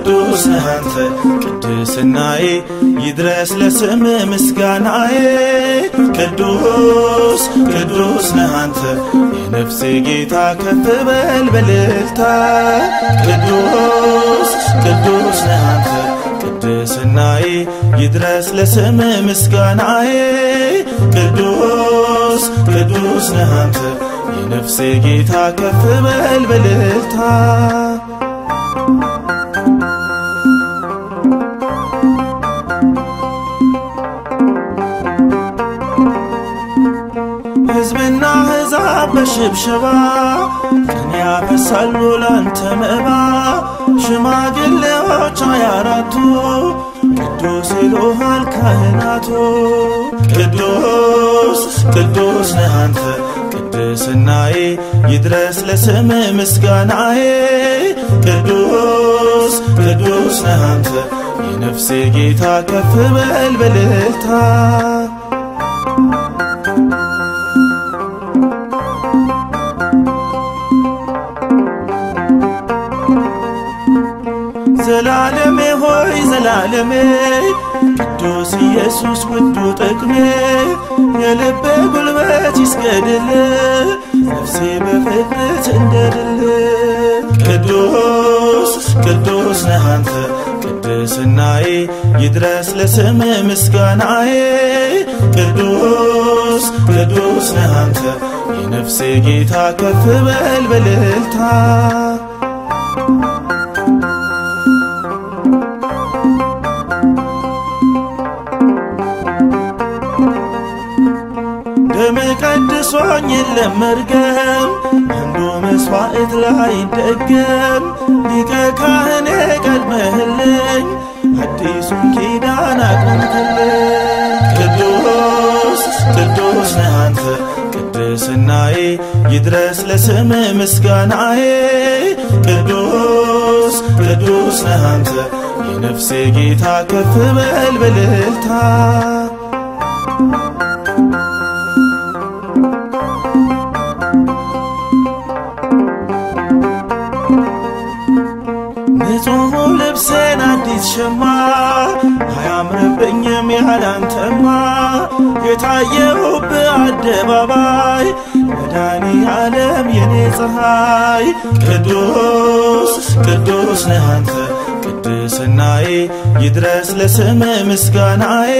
ቅዱስ ነህ አንተ ቅድስናዬ ይድረስ ለስም ምስጋናዬ ቅዱስ ቅዱስ ነህ አንተ የነፍሴ ጌታ ከፍ በል በልልታ ቅዱስ ቅዱስ ነህ አንተ ቅድስናዬ ይድረስ ለስም ምስጋናዬ ቅዱስ ቅዱስ ነህ አንተ የነፍሴ ጌታ ከፍ በል በልልታ ሕዝብና ሕዛብ በሽብሸባ ቀን ያፈሳሉ ላንተ መባ ሽማግሌዎች ሃያ አራቱ ቅዱስ ይሉሃል ካህናቱ ቅዱስ ቅዱስ ነህ አንተ ቅድስናዬ ይድረስ ለስም ምስጋናዬ ቅዱስ ቅዱስ ነህ አንተ የነፍሴ ጌታ ከፍ በል በልልታ ዘላለሜ ሆይ ዘላለሜ ቅዱስ ኢየሱስ ውዱ ጥቅሜ የልቤ ጉልበት ይስገድል ነፍሴ በፍጥነት እንደድል ቅዱስ ቅዱስ ነህ አንተ ቅድስናዬ ይድረስ ለስም ምስጋናዬ ቅዱስ ቅዱስ ነህ አንተ የነፍሴ ጌታ ከፍ በል በልልታ ደም ቀድሶኝ የለም መርገም አንዱ መስዋዕት ላይ ደገም ሊቀ ካህኔ ቀድመህልኝ አዲሱን ኪዳን አቆምክልኝ ቅዱስ ቅዱስ ነህ አንተ ቅድስናዬ ይድረስ ለስም ምስጋናዬ ቅዱስ ቅዱስ ነህ አንተ የነፍሴ ጌታ ከፍ በል በልልታ ንጹሕ ልብሴን አዲስ ሸማ አያምርብኝም ያላንተማ የታየሁብ አደባባይ መድኃኔ ዓለም የኔ ፀሐይ ቅዱስ ቅዱስ ነህ አንተ ቅድስናዬ ይድረስ ለስም ምስጋናዬ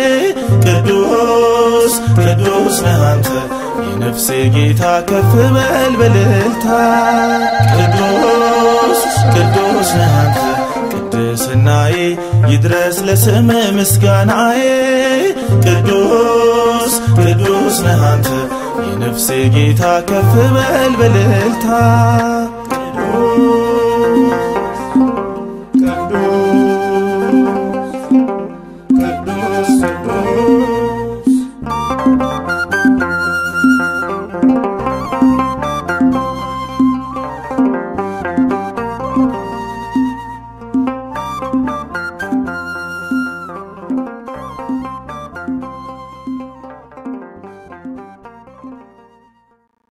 ቅዱስ ቅዱስ ነህ አንተ የነፍሴ ጌታ ከፍ በል በልልታ ቅዱስ ቅዱስ ነህ አንተ ቅድስናዬ ይድረስ ለስም ምስጋናዬ ቅዱስ ቅዱስ ነህ አንተ የነፍሴ ጌታ ከፍ በል በልልታ ቅዱስ